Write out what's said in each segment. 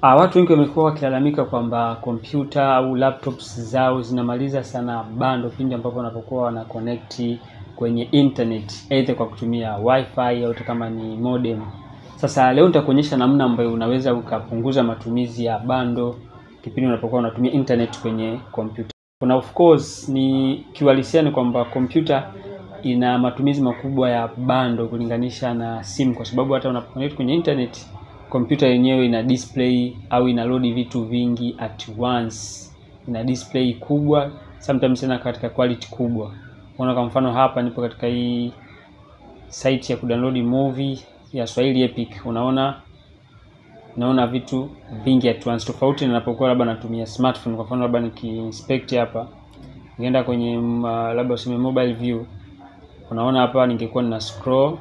Ah, watu wengi wamekuwa wakilalamika kwamba kompyuta au laptops zao zinamaliza sana bando pindi ambapo wanapokuwa wana connect kwenye internet either kwa kutumia wifi au hata kama ni modem. Sasa leo nitakuonyesha namna ambayo unaweza ukapunguza matumizi ya bando kipindi unapokuwa unatumia internet kwenye kompyuta. Kuna of course ni kiuhalisia ni kwamba kompyuta ina matumizi makubwa ya bando kulinganisha na simu, kwa sababu hata unapoconnect kwenye internet kompyuta yenyewe ina display au ina load vitu vingi at once, ina display kubwa sometimes tena katika quality kubwa. Unaona, kwa mfano hapa nipo katika hii site ya kudownload movie ya Swahili Epic, unaona naona vitu vingi at once, tofauti na napokuwa labda natumia smartphone. Kwa mfano labda nikiinspect hapa, nikienda kwenye uh, labda useme mobile view, unaona hapa ningekuwa nina scroll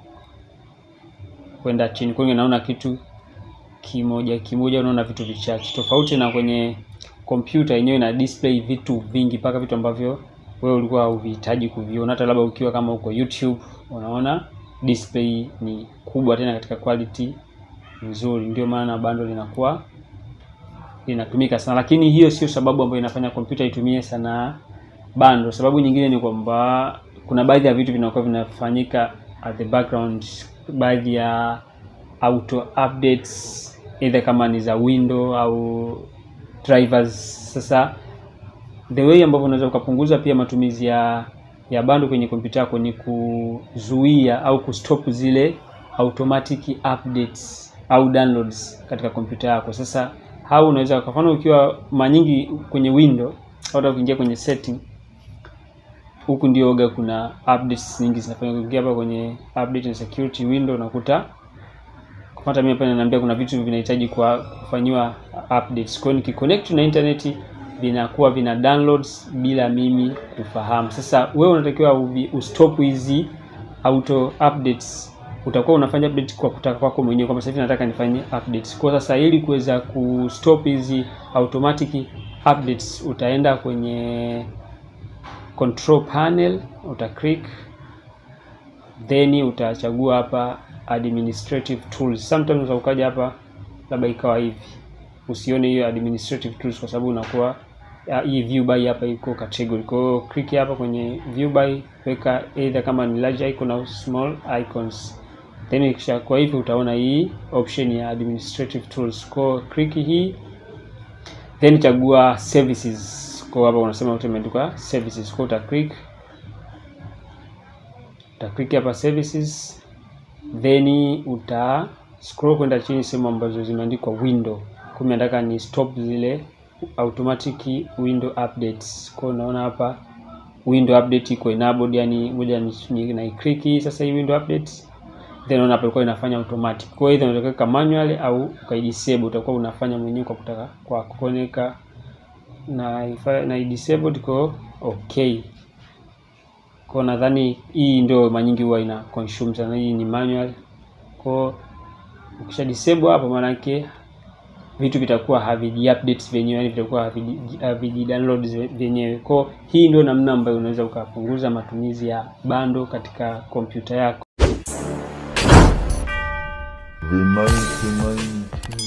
kwenda chini kwenye naona kitu kimoja kimoja, unaona vitu vichache, tofauti na kwenye kompyuta yenyewe ina display vitu vingi, mpaka vitu ambavyo wewe ulikuwa huvihitaji kuviona. Hata labda ukiwa kama uko YouTube, unaona display ni kubwa, tena katika quality nzuri. Ndio maana bando linakuwa linatumika sana, lakini hiyo sio sababu ambayo inafanya kompyuta itumie sana bando. Sababu nyingine ni kwamba kuna baadhi ya vitu vinakuwa vinafanyika at the background, baadhi ya auto updates either kama ni za window au drivers. Sasa the way ambavyo unaweza ukapunguza pia matumizi ya ya bando kwenye kompyuta yako ni kuzuia au kustop zile automatic updates au downloads katika kompyuta yako. Sasa au unaweza kwa mfano ukiwa mara nyingi kwenye window au hata ukiingia kwenye setting huku ndio oga kuna updates nyingi zinafanywa. Ukiingia hapa kwenye update and security window unakuta kupata mimi hapa inaniambia kuna vitu vinahitaji kwa kufanyiwa updates. Kwa hiyo nikiconnect na internet vinakuwa vina downloads bila mimi kufahamu. Sasa wewe unatakiwa ustop hizi auto updates. Utakuwa unafanya update kwa kutaka kwako mwenyewe, kwamba sasa hivi nataka nifanye updates. Kwa sasa ili kuweza kustop hizi automatic updates, utaenda kwenye control panel, uta click then utachagua hapa administrative tools. Sometimes ukaja hapa labda ikawa hivi, usione hiyo administrative tools kwa sababu unakuwa hii view by hapa iko category. Kwa hiyo click hapa kwenye view by, weka either kama ni large icon au small icons, then ikisha kwa hivi utaona hii option ya administrative tools. Kwa click hii then chagua services. Kwa hapa unasema umeandikwa services, kwa uta click uta click hapa services, then uta scroll kwenda chini sehemu ambazo zimeandikwa window. Kwa nataka ni stop zile automatic window updates. Kwa unaona hapa window update iko enabled, yani moja ni na click hii sasa hii window update, then unaona hapo ilikuwa inafanya automatic. Kwa hiyo unaweza kuweka manual au ukaidisable, utakuwa unafanya mwenyewe kwa kutaka kwa kuoneka na na disabled kwa okay. Kwa nadhani hii ndio mara nyingi huwa ina consume sana, hii ni manual. Kwa ukisha disable hapo, maana yake vitu vitakuwa haviji updates vyenyewe, yani vitakuwa haviji downloads vyenyewe. Kwa hii ndio namna ambayo unaweza ukapunguza matumizi ya bando katika kompyuta yako. The 99